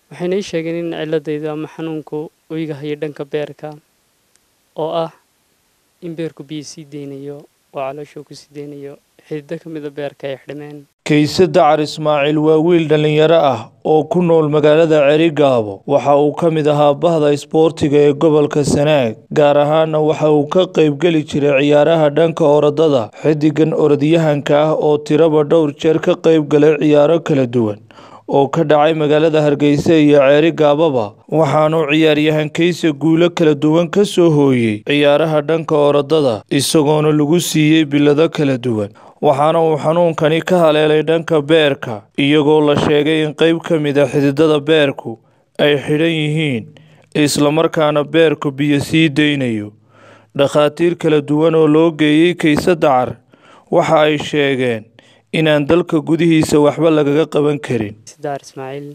waxayna ii sheegeen in ciladaydu ama xanuunku uu iga hayo dhanka beerka oo ah in beerku biyo sii deynayo oo calooshuu ku sii deynayo xidido ka mida beerka ay xidhmeen kayse dacar ismaaciil waa wiil dhallinyaro ah oo ku nool magaalada cerigaabo waxa uu ka mid ahaa bahda isboortiga ee gobolka sanaag gaar ahaana waxa uu ka qaybgeli jiray ciyaaraha dhanka orodada xiddigan orodyahanka ah oo tiraba dhowr jeer ka qayb galay ciyaaro kala duwan oo ka dhacay magaalada hargeysa iyo ceerigaababa waxaanuu ciyaaryahan kayse guulo kala duwan ka soo hooyey ciyaaraha dhanka orodada isagoona lagu siiyey bilado kala duwan waxaana uu xanuunkani ka haleelay dhanka beerka iyagoo la sheegay in qayb ka mid a xididada beerku ay xidhan yihiin islamarkaana beerku biyo sii deynayo dhakhaatiir kala duwan oo loo geeyey kayse dacar waxa ay sheegeen inaan dalka gudihiisa waxba lagaga qaban karin daar ismaaciil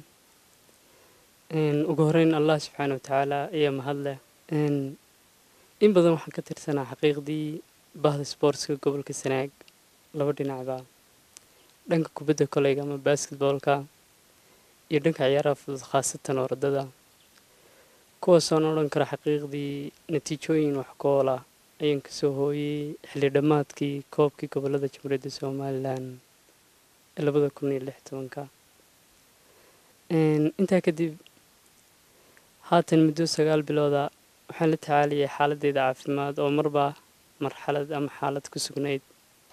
ugu horeyn allah subxaana wa tacaala ayaa mahadleh in badan waxaan ka tirsanaa xaqiiqdii bahda sportska gobolka sanaag laba dhinacba dhanka kubadda koleyga ama basketboolka iyo dhanka ciyaaraha fudud khaasatan orodada kuwaasoona odhan kara xaqiiqdii natiijooyin wax kool ah ayaan kasoo hooyey xilli dhammaadkii koobkii gobolada jamhuuriyadda somalilan ee labada kun iyo lix tobanka intaa kadib haatan muddo sagaal bilooda waxaan la tacaalayay xaaladeyda caafimaad oo marba marxalad ama xaalad ku sugnayd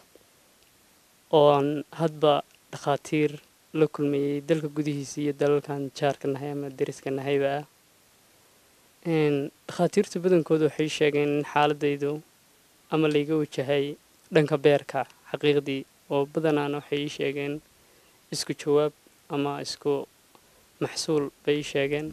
oo aan hadba dhakhaatiir la kulmayey dalka gudihiisa iyo dalalkan jaarka nahay ama deriska nahayba ah dhakhaatiirta badankooda waxay sheegeen in xaaladaydu ama layga wajahay dhanka beerka xaqiiqdii oo badanaana waxay ii sheegeen isku jawaab ama isku maxsuul bay ii sheegeen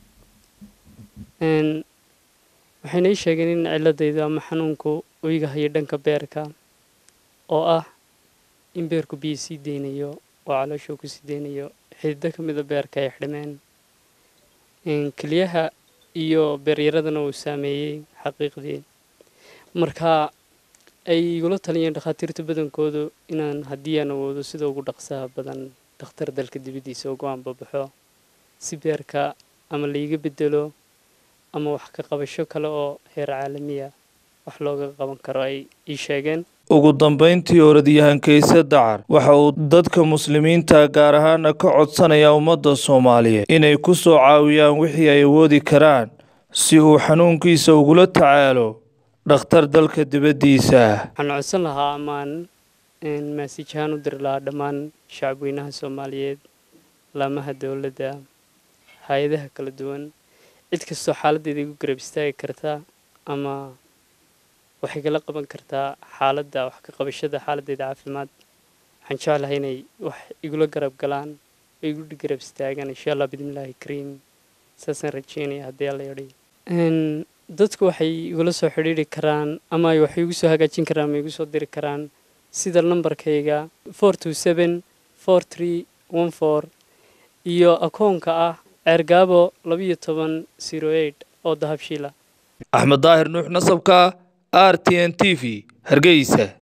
waxayna ii sheegeen in ciladaydu ama xanuunku uu iga hayo dhanka beerka oo ah in beerku biyo sii deynayo oo calooshuu ku sii deynayo xidido ka mida beerka ay xidhmeen keliyaha iyo beeryaradana uu saameeyey xaqiiqdii marka ay igula taliyeen dhakhaatiirta badankoodu inaan haddii aan awoodo sida ugu dhaqsaha badan dhakhtar dalka dibaddiisa ugu aanbabaxo si beerka ama laiga bedelo ama wax ka qabasho kale oo heer caalamiya wax looga qaban karo ay ii sheegeen ugu dambayntii orodyahan kayse dacar waxa uu dadka muslimiinta gaar ahaana ka codsanaya ummadda soomaaliyeed inay ku soo caawiyaan wixii ay awoodi karaan si uu xanuunkiisa ugula tacaalo dhakhtar dalka dibaddiisa waxaan codsan lahaa amaan maasiij ahaan u diri lahaa dhammaan shacabweynaha soomaaliyeed laamaha dowladda hay-adaha kala duwan cid kastoo xaaladdeeda igu garab istaagi karta ama waxay kala qaban kartaa xaaladda wax ka qabashada xaaladdeeda caafimaad waxaan jeclahay inay wax igula garab galaan oo igu garab istaagaan insha allah bidmillaahi kariim saasaan rajeynaya haddii alla yadhi dadku waxay igula soo xidhiidri karaan ama ay wax igu soo hagaajin karaan ama igu soo diri karaan sida nambarkayga four two seven four three one four iyo akoonka ah ceergaabo labiyo toban zero eight oo dahabshiila axmed daahir nuux nasabka r t n t v hargeysa